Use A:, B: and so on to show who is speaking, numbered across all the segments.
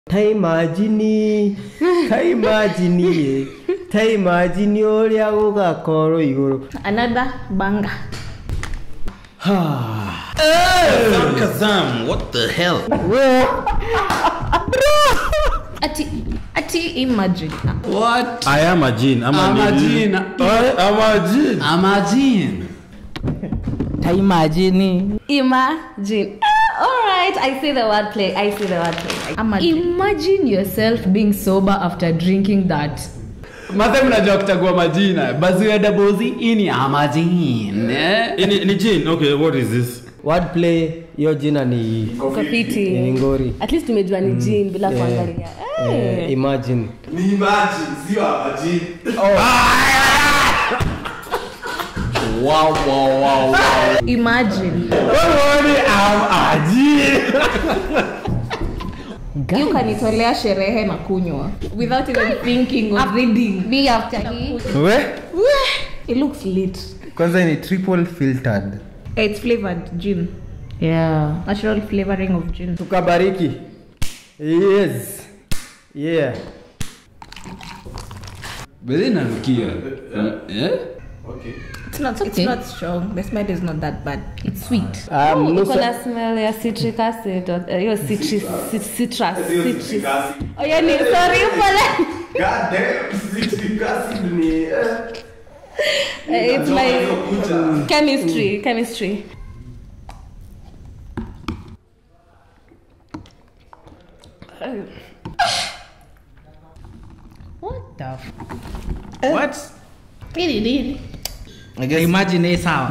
A: ta imagine ta imagine ta imagine ũrĩa gũgakorwo igũrũ
B: Another banger.
C: Kazam, Kazam, what the hell?
B: Ati, ati imagine.
D: What?
C: I am a jinn. I'm,
D: I'm a
C: nini?
D: jinn.
C: I am a jinn.
D: Imagine.
E: taimajini
B: Imagine. Ah, all right, I see the wordplay. I see the wordplay. Imagine.
F: Imagine yourself being sober after drinking that.
D: Mathe mnajua kuchagua majina. Bazuya dabozi ini imagine. Eh?
C: Ni, ni jinn. Okay, what is this?
A: wordplay hiyo jina ni
B: Uko fiti.
A: ni ngori
B: At least tumejua ni jin bila
A: Eh,
B: kuangalia.
A: eh, imagine
D: Wow, wow, wow, wow.
B: Imagine. You kanitolea sherehe na kunywa without even thinking or reading.
F: Me after hii.
G: we
B: It looks lit.
G: kwanza ni triple filtered
B: It's flavored gin.
F: Yeah.
B: Natural flavoring of gin.
A: tukabariki yes yeah
D: Bedhi nanukia. Eh?
B: It's not. It's
F: Okay.
B: not strong. The smell is not that bad. It's sweet.
A: um,
H: iko
A: nusa,
H: na smell ya citric acid or- eh, hiyo citrus cit- citrus citrus oh yani sorry pole Eh, it's my chemistry chemistry
F: What the f-
D: What?
G: I guess
E: imagine hii sawa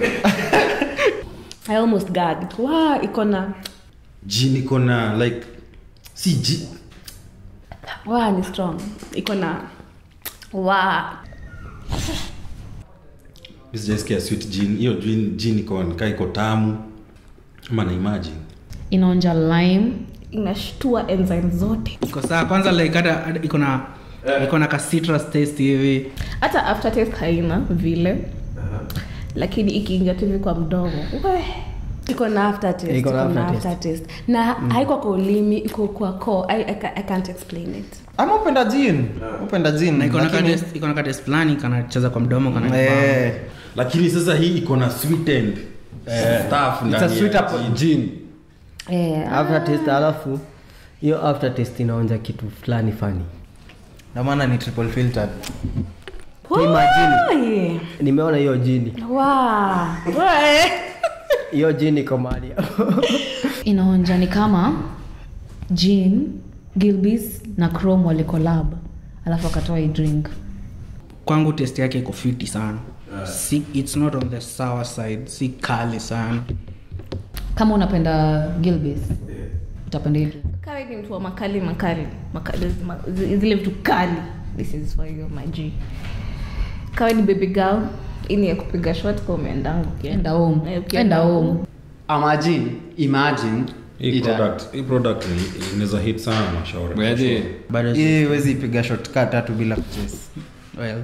H: i almost gagged wow iko na
C: Jinn iko na like si jinn.
H: wow ni strong iko na wow
C: Mimi sijaisikia sweet jinn. Hiyo jinn jinn iko kaa iko tamu. Ama na imagine.
F: inaonja lime
B: Inashtua enzyme zote.
E: iko sawa kwanza like hata hata iko na iko na ka citrus taste hivi
B: Hata aftertaste haina vile. Lakini ikiingia tu hivi kwa mdomo. we.
H: iko na aftertaste
A: Iko
H: iko
A: na
H: na
A: aftertaste.
H: aftertaste na haiko kwa ulimi iko kwa koo I, I, ca- I can't explain it
G: ama upenda jin upenda jin
E: na iko na ka
G: lakini-
E: taste iko na ka taste fulani kanacheza kwa mdomo kana
G: Eh,
C: Lakini sasa hii iko na sweetened stuff
G: it's a
C: ndani
G: sweet
C: ya
G: apple
C: jinn.
G: gin
H: eh
A: aftertaste alafu hiyo aftertaste inaonja kitu fulani fani
G: ndio maana ni triple filtered
A: imagine
H: Oi.
A: nimeona hiyo jini
H: wow
A: hiyo jini iko mahali
F: inaonja ni kama jean gilbis na chrome walikolab alafu akatoa hii drink
E: kwangu taste yake iko fiti sana si, it's not on the sour side si kali sana
F: kama unapenda gilbis utapenda hii drink
B: Kawe ni mtu wa makali makali. makali ma, zi- zile vitu kali. This is for you my G. Kawe ni baby girl. Ini ya kupiga shot kwa umeendangu.
F: enda home
B: Eh, ukienda
F: enda
B: home.
F: home
D: Imagine. Imagine.
C: Hii
D: Ita-
C: product, hii product ni- inaweza hit sana mashauri.
D: Weje.
E: bado
G: hii huwezi ipiga shot kaa tatu bila kuchase
E: well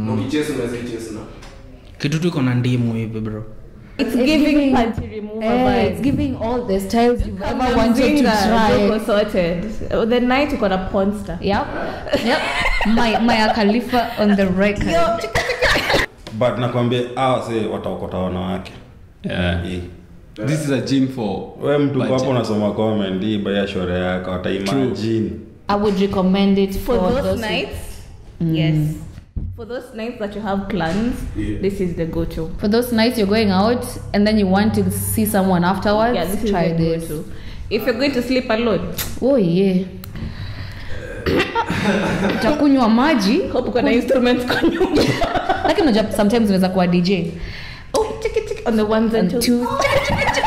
E: kitu tu iko na ndimu hivi bro
B: It's giving panty remover
F: Eh, it's
B: vibes.
F: giving all the styles you've ever
B: Kama
F: wanted to
B: mzinga,
F: try
B: uko sorted. The night uko na ponster.
F: yep yep my maya khalifa on the record
C: but nakwambia ah, se wataokota wanawake
D: Yeah.
C: Hii.
D: This is a gin for.
C: we mtu
D: budget.
C: kwapo unasoma comment hii baya shore yako wataimagine
F: i would recommend it
B: For
F: for,
B: those
F: those
B: nights, yes. For those nights that you have plans, this is the go-to.
F: for those nights you're going out and then you want to see someone afterwards
B: Yeah, this is
F: try
B: the
F: this
B: go-to. If you're going to sleep alone,
F: oh yeah utakunywa maji
B: hope uko na instruments kwa nyumba.
F: lakini unajua sometimes unaweza kuwa dj
B: Oh, tick it, tick it on the ones and
F: and
B: twos.
F: two